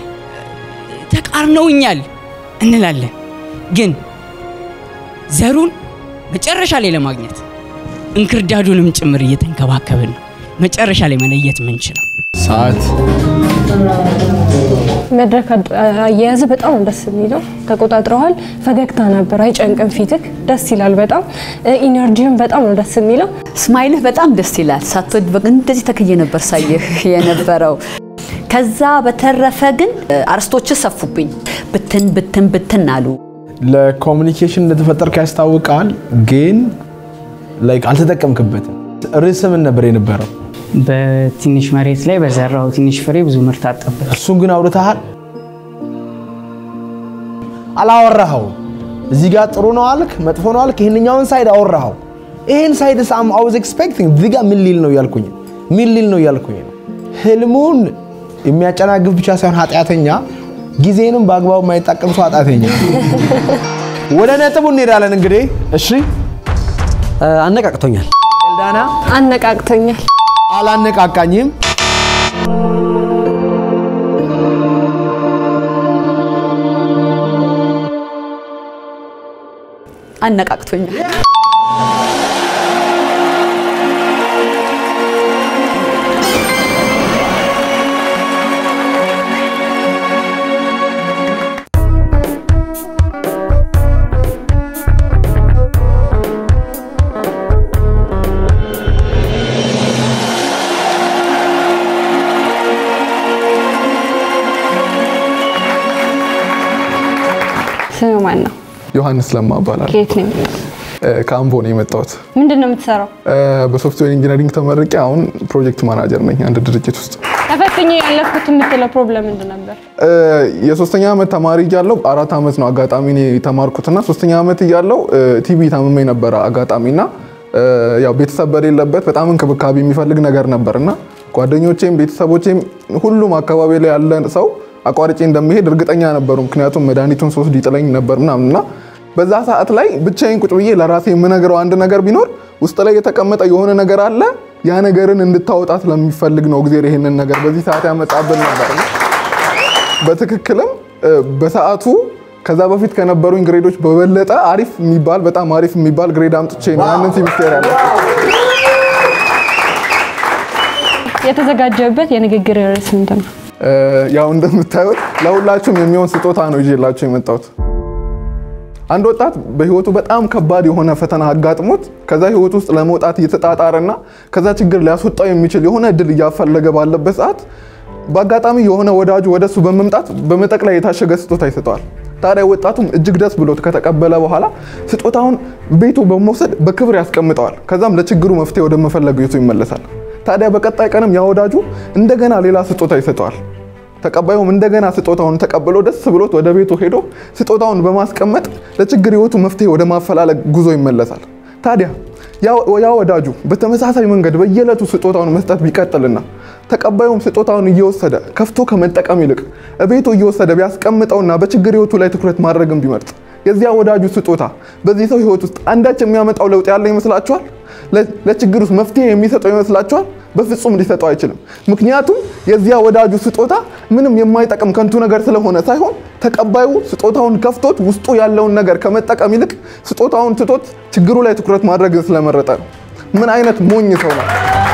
ተቃርነውኛል እንላለን። ግን ዘሩን መጨረሻ ላይ ለማግኘት እንክርዳዱንም ጭምር እየተንከባከብን ነው መጨረሻ ላይ መለየት ምንችለው። ሰዓት መድረክ አያያዝ በጣም ነው ደስ የሚለው። ተቆጣጥረዋል። ፈገግታ ነበር፣ አይጨንቅም ፊትክ። ደስ ይላል በጣም ኢነርጂም በጣም ነው ደስ የሚለው። ስማይልህ በጣም ደስ ይላል። ሳትወድ በቃ እንደዚህ ተክዬ ነበር ሳየህ የነበረው። ከዛ በተረፈ ግን አርስቶች ሰፉብኝ፣ ብትን ብትን ብትን አሉ። ለኮሚኒኬሽን እንደተፈጠርክ ያስታውቃል፣ ግን ላይክ አልተጠቀምክበትም። ርዕስ ምን ነበር የነበረው? በትንሽ መሬት ላይ በዘራው ትንሽ ፍሬ ብዙ ምርት አጠበት። እሱን ግን አውርተሃል? አላወራኸው። እዚህ ጋር ጥሩ ነው አልክ፣ መጥፎ ነው አልክ። ይህንኛውን ሳይድ አወራኸው። ይህን ሳይድ ሳም አይ ዋዝ ኤክስፔክቲንግ እዚህ ጋር ምን ሊል ነው እያልኩኝ ምን ሊል ነው እያልኩኝ ነው። ህልሙን የሚያጨናግፍ ብቻ ሳይሆን ኃጢአተኛ፣ ጊዜንም በአግባቡ የማይጠቀም ሰው ኃጢአተኛ። ወደ ነጥቡ እንሄዳለን እንግዲህ። እሺ አነቃቅቶኛል። ኤልዳና አነቃቅቶኛል። አላነቃቃኝም። አነቃቅቶኛል። ስም ማን ነው? ዮሐንስ ለማ እባላለሁ። ከየት ነው? ከአምቦ ነው የመጣሁት። ምንድን ነው የምትሰራው? በሶፍትዌር ኢንጂነሪንግ ተመርቄ አሁን ፕሮጀክት ማናጀር ነኝ አንድ ድርጅት ውስጥ። ተፈትኜ ያለፍኩት የምትለው ፕሮብለም ምንድን ነበር? የሶስተኛ ዓመት ተማሪ እያለሁ አራት ዓመት ነው አጋጣሚ እኔ የተማርኩትና ሶስተኛ ዓመት እያለሁ ቲቪ ታምሜ ነበረ አጋጣሚና ያው ቤተሰብ በሌለበት በጣም እንክብካቤ የሚፈልግ ነገር ነበርና ጓደኞቼም ቤተሰቦቼም ሁሉም አካባቢ ላይ ያለ ሰው አቋርጬ እንደሚሄድ እርግጠኛ ነበሩ። ምክንያቱም መድኃኒቱን ሶስት ይጥለኝ ነበር ምናምን እና በዛ ሰዓት ላይ ብቻዬን ቁጭ ብዬ ለራሴ የምነግረው አንድ ነገር ቢኖር ውስጥ ላይ የተቀመጠ የሆነ ነገር አለ። ያ ነገርን እንድታወጣ ስለሚፈልግ ነው እግዚአብሔር ይሄንን ነገር በዚህ ሰዓት ያመጣብን ነበር። በትክክልም በሰዓቱ ከዛ በፊት ከነበሩኝ ግሬዶች በበለጠ አሪፍ የሚባል በጣም አሪፍ የሚባል ግሬድ አምጥቼ ነው ያንን ሴሚስተር ያለ የተዘጋጀበት የንግግር ርዕስ ምንድን ነው? ያው እንደምታዩት ለሁላችሁም የሚሆን ስጦታ ነው ይዤላችሁ የመጣሁት። አንድ ወጣት በህይወቱ በጣም ከባድ የሆነ ፈተና አጋጥሞት ከዛ ህይወት ውስጥ ለመውጣት እየተጣጣረና ከዛ ችግር ሊያስወጣው የሚችል የሆነ እድል እያፈለገ ባለበት ሰዓት በአጋጣሚ የሆነ ወዳጁ ወደሱ በመምጣት በመጠቅ ላይ የታሸገ ስጦታ ይሰጠዋል። ታዲያ ወጣቱም እጅግ ደስ ብሎት ከተቀበለ በኋላ ስጦታውን ቤቱ በመውሰድ በክብር ያስቀምጠዋል። ከዛም ለችግሩ መፍትሄ ወደ መፈለግ ቤቱ ይመለሳል። ታዲያ በቀጣይ ቀንም ያ ወዳጁ እንደገና ሌላ ስጦታ ይሰጠዋል። ተቀባዩም እንደገና ስጦታውን ተቀብሎ ደስ ብሎት ወደ ቤቱ ሄዶ ስጦታውን በማስቀመጥ ለችግር ህይወቱ መፍትሄ ወደ ማፈላለግ ጉዞ ይመለሳል። ታዲያ ያ ወዳጁ በተመሳሳይ መንገድ በየዕለቱ ስጦታውን መስጠት ቢቀጥልና ተቀባዩም ስጦታውን እየወሰደ ከፍቶ ከመጠቀም ይልቅ ቤቱ እየወሰደ ቢያስቀምጠውና በችግር ህይወቱ ላይ ትኩረት ማድረግን ቢመርጥ የዚያ ወዳጁ ስጦታ በዚህ ሰው ህይወት ውስጥ አንዳች የሚያመጣው ለውጥ ያለ ይመስላችኋል? ለችግር ውስጥ መፍትሄ የሚሰጠው ይመስላችኋል? በፍጹም ሊሰጠው አይችልም። ምክንያቱም የዚያ ወዳጁ ስጦታ ምንም የማይጠቅም ከንቱ ነገር ስለሆነ ሳይሆን ተቀባዩ ስጦታውን ከፍቶት ውስጡ ያለውን ነገር ከመጠቀም ይልቅ ስጦታውን ትቶት ችግሩ ላይ ትኩረት ማድረግን ስለመረጠ ነው። ምን አይነት ሞኝ ሰው ነው!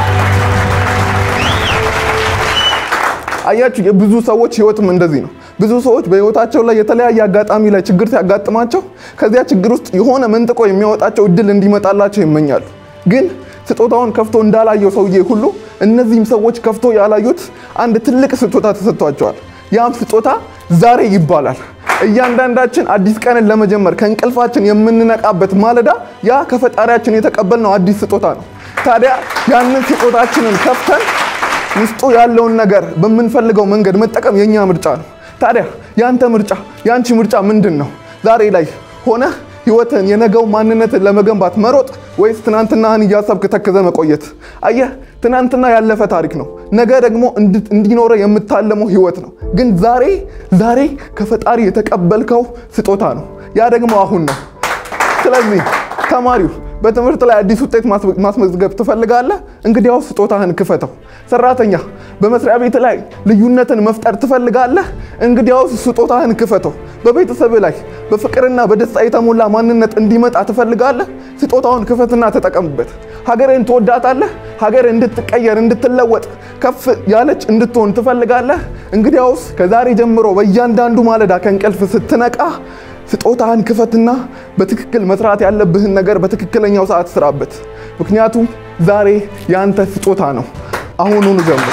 አያችሁ፣ የብዙ ሰዎች ህይወትም እንደዚህ ነው። ብዙ ሰዎች በህይወታቸው ላይ የተለያየ አጋጣሚ ላይ ችግር ሲያጋጥማቸው ከዚያ ችግር ውስጥ የሆነ መንጥቆ የሚያወጣቸው እድል እንዲመጣላቸው ይመኛሉ። ግን ስጦታውን ከፍቶ እንዳላየው ሰውዬ ሁሉ እነዚህም ሰዎች ከፍቶ ያላዩት አንድ ትልቅ ስጦታ ተሰጥቷቸዋል። ያም ስጦታ ዛሬ ይባላል። እያንዳንዳችን አዲስ ቀንን ለመጀመር ከእንቅልፋችን የምንነቃበት ማለዳ ያ ከፈጣሪያችን የተቀበልነው አዲስ ስጦታ ነው። ታዲያ ያንን ስጦታችንን ከፍተን ውስጡ ያለውን ነገር በምንፈልገው መንገድ መጠቀም የኛ ምርጫ ነው። ታዲያ ያንተ ምርጫ ያንቺ ምርጫ ምንድን ነው? ዛሬ ላይ ሆነ ህይወትን የነገው ማንነትን ለመገንባት መሮጥ ወይስ ትናንትናህን እያሰብክ ተክዘ መቆየት? አየህ፣ ትናንትና ያለፈ ታሪክ ነው። ነገ ደግሞ እንዲኖረ የምታለመው ህይወት ነው። ግን ዛሬ ዛሬ ከፈጣሪ የተቀበልከው ስጦታ ነው። ያ ደግሞ አሁን ነው። ስለዚህ ተማሪው በትምህርት ላይ አዲስ ውጤት ማስመዝገብ ትፈልጋለህ? እንግዲያው ስጦታህን ክፈተው። ሰራተኛ በመስሪያ ቤት ላይ ልዩነትን መፍጠር ትፈልጋለህ? እንግዲያው ስጦታህን ክፈተው። በቤተሰብ ላይ በፍቅርና በደስታ የተሞላ ማንነት እንዲመጣ ትፈልጋለህ? ስጦታውን ክፈትና ተጠቀምበት። ሀገርን ትወዳታለህ? ሀገር እንድትቀየር እንድትለወጥ ከፍ ያለች እንድትሆን ትፈልጋለህ? እንግዲያውስ ከዛሬ ጀምሮ በእያንዳንዱ ማለዳ ከእንቅልፍ ስትነቃ ስጦታህን ክፈትና በትክክል መስራት ያለብህን ነገር በትክክለኛው ሰዓት ስራበት። ምክንያቱም ዛሬ የአንተ ስጦታ ነው። አሁኑኑ ጀምር።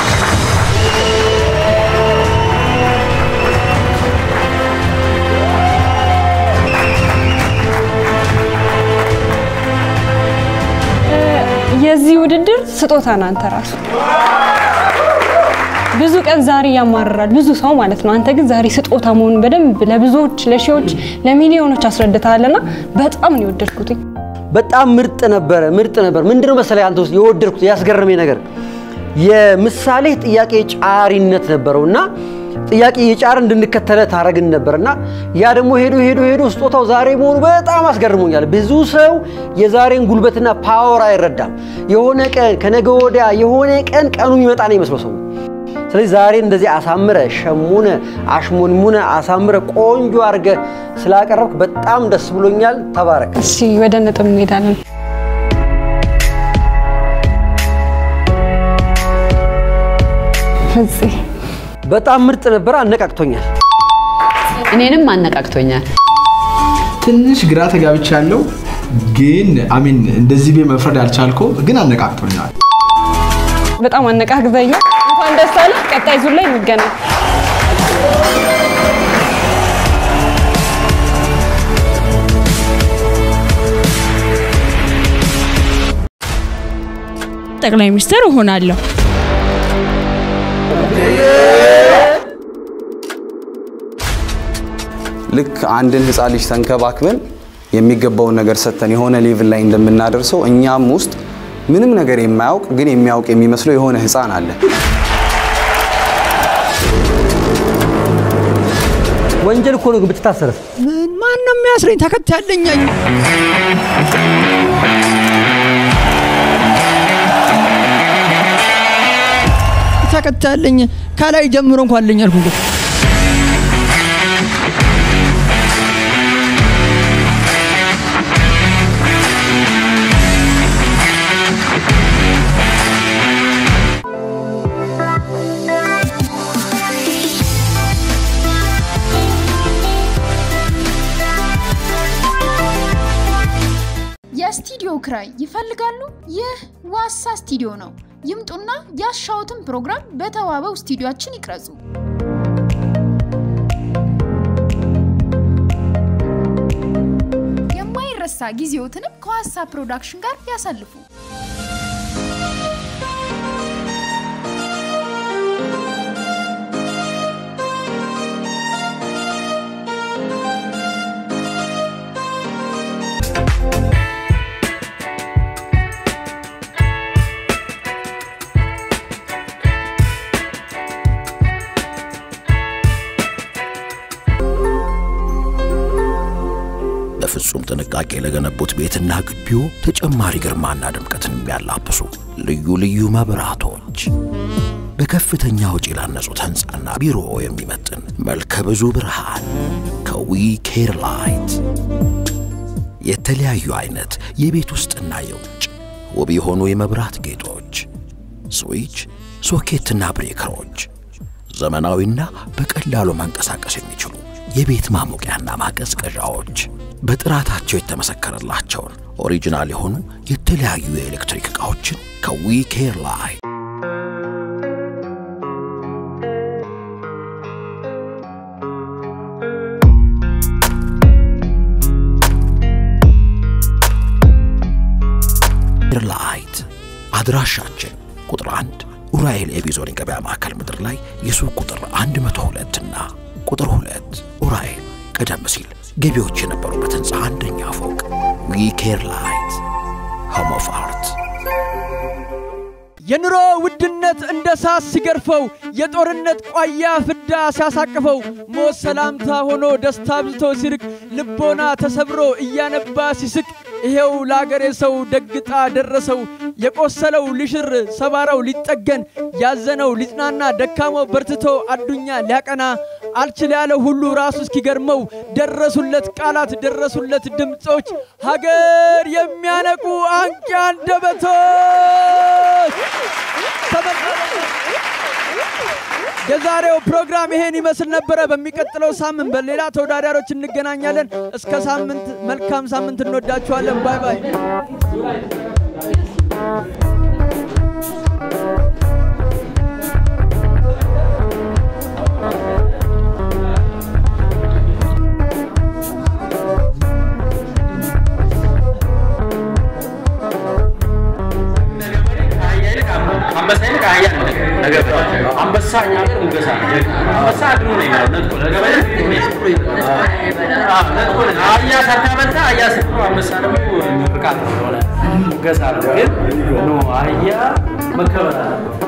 የዚህ ውድድር ስጦታ ነው አንተ ራሱ። ብዙ ቀን ዛሬ ያማርራል ብዙ ሰው ማለት ነው። አንተ ግን ዛሬ ስጦታ መሆኑን በደንብ ለብዙዎች፣ ለሺዎች፣ ለሚሊዮኖች አስረድተሃልና በጣም ነው የወደድኩትኝ። በጣም ምርጥ ነበረ፣ ምርጥ ነበር። ምንድነው መሰለህ አንተ ውስጥ የወደድኩት ያስገረመኝ ነገር የምሳሌ ጥያቄ ጫሪነት ነበረው እና ጥያቄ የጫር እንድንከተለ ታረግን ነበርና ያ ደግሞ ሄዶ ሄዶ ሄዶ ስጦታው ዛሬ መሆኑ በጣም አስገርሞኛል። ብዙ ሰው የዛሬን ጉልበትና ፓወር አይረዳም። የሆነ ቀን ከነገ ወዲያ የሆነ ቀን ቀኑ የሚመጣ ነው ይመስለው ሰው። ስለዚህ ዛሬ እንደዚህ አሳምረ ሸሙነ አሽሞንሙነ አሳምረ ቆንጆ አድርገ ስላቀረብክ በጣም ደስ ብሎኛል። ተባረክ። እሺ ወደ ነጥብ እንሄዳለን። ፍፄ በጣም ምርጥ ነበር፣ አነቃቅቶኛል። እኔንም አነቃቅቶኛል። ትንሽ ግራ ተጋብቻለሁ፣ ግን አሚን እንደዚህ ቤ መፍረድ አልቻልኩም፣ ግን አነቃቅቶኛል። በጣም አነቃቅዘኛል። እንኳን ደስ አለ። ቀጣይ ዙር ላይ እንገናኝ። ጠቅላይ ሚኒስትር እሆናለሁ። ልክ አንድን ህፃን ልጅ ተንከባክበን የሚገባውን ነገር ሰጥተን የሆነ ሌቭል ላይ እንደምናደርሰው እኛም ውስጥ ምንም ነገር የማያውቅ ግን የሚያውቅ የሚመስለው የሆነ ህፃን አለ። ወንጀል እኮ ነው ግን ብትታሰርስ? ምን ማን ነው የሚያስረኝ? ተከታያለኝ። ተከታያለኝ ከላይ ጀምሮ እንኳን አለኝ አልኩ እንግዲህ የስቱዲዮ ክራይ ይፈልጋሉ? ይህ ዋሳ ስቱዲዮ ነው። ይምጡና ያሻዎትን ፕሮግራም በተዋበው ስቱዲዮአችን ይቅረጹ። የማይረሳ ጊዜዎትንም ከዋሳ ፕሮዳክሽን ጋር ያሳልፉ። በፍጹም ጥንቃቄ ለገነቡት ቤትና ግቢው ተጨማሪ ግርማና ድምቀትን የሚያላብሱ ልዩ ልዩ መብራቶች በከፍተኛ ወጪ ላነጹት ሕንፃና ቢሮ የሚመጥን መልከ ብዙ ብርሃን ከዊ ኬር ላይት የተለያዩ አይነት የቤት ውስጥና የውጭ ውብ የሆኑ የመብራት ጌጦች፣ ስዊች፣ ሶኬትና ብሬከሮች፣ ዘመናዊና በቀላሉ መንቀሳቀስ የሚችሉ የቤት ማሞቂያና ማቀዝቀዣዎች በጥራታቸው የተመሰከረላቸውን ኦሪጂናል የሆኑ የተለያዩ የኤሌክትሪክ ዕቃዎችን ከዊ ኬር ላይ ላይት አድራሻችን ቁጥር 1 ኡራኤል ኤቢዞን የገበያ ማዕከል ምድር ላይ የሱቅ ቁጥር 102 እና ቁጥር 2 ኡራኤል ቀደም ሲል ገቢዎች የነበሩበት ህንፃ አንደኛ ፎቅ ዊ ኬር ላይት ሆም ኦፍ አርት የኑሮ ውድነት እንደ ሳት ሲገርፈው የጦርነት ቋያ ፍዳ ሲያሳቅፈው ሞት ሰላምታ ሆኖ ደስታ ብዝቶ ሲርቅ ልቦና ተሰብሮ እያነባ ሲስቅ ይሄው ለአገሬ ሰው ደግጣ ደረሰው የቆሰለው ሊሽር ሰባራው ሊጠገን ያዘነው ሊጽናና ደካማው በርትቶ አዱኛ ሊያቀና አልችል ያለ ሁሉ ራሱ እስኪገርመው ደረሱለት ቃላት ደረሱለት ድምፆች ሀገር የሚያነቁ አንቂ አንደበቶች የዛሬው ፕሮግራም ይሄን ይመስል ነበረ። በሚቀጥለው ሳምንት በሌላ ተወዳዳሪዎች እንገናኛለን። እስከ ሳምንት መልካም ሳምንት እንወዳችኋለን። ባይ ባይ። አንበሳ ይልቅ አህያ ነው ነገር አንበሳ እኛ ሀገር ሙገሳ ነው። አንበሳ አድኖ ነው የሚለው ነጥቆ ለገበሬ አዎ፣ ነጥቆ ነው። አህያ ሳታበልታ አህያ ስትኖር አንበሳ ደግሞ ምርቃት ነው የሆነ ሙገሳ ነው። ግን ኖ አህያ መከበር አለበት።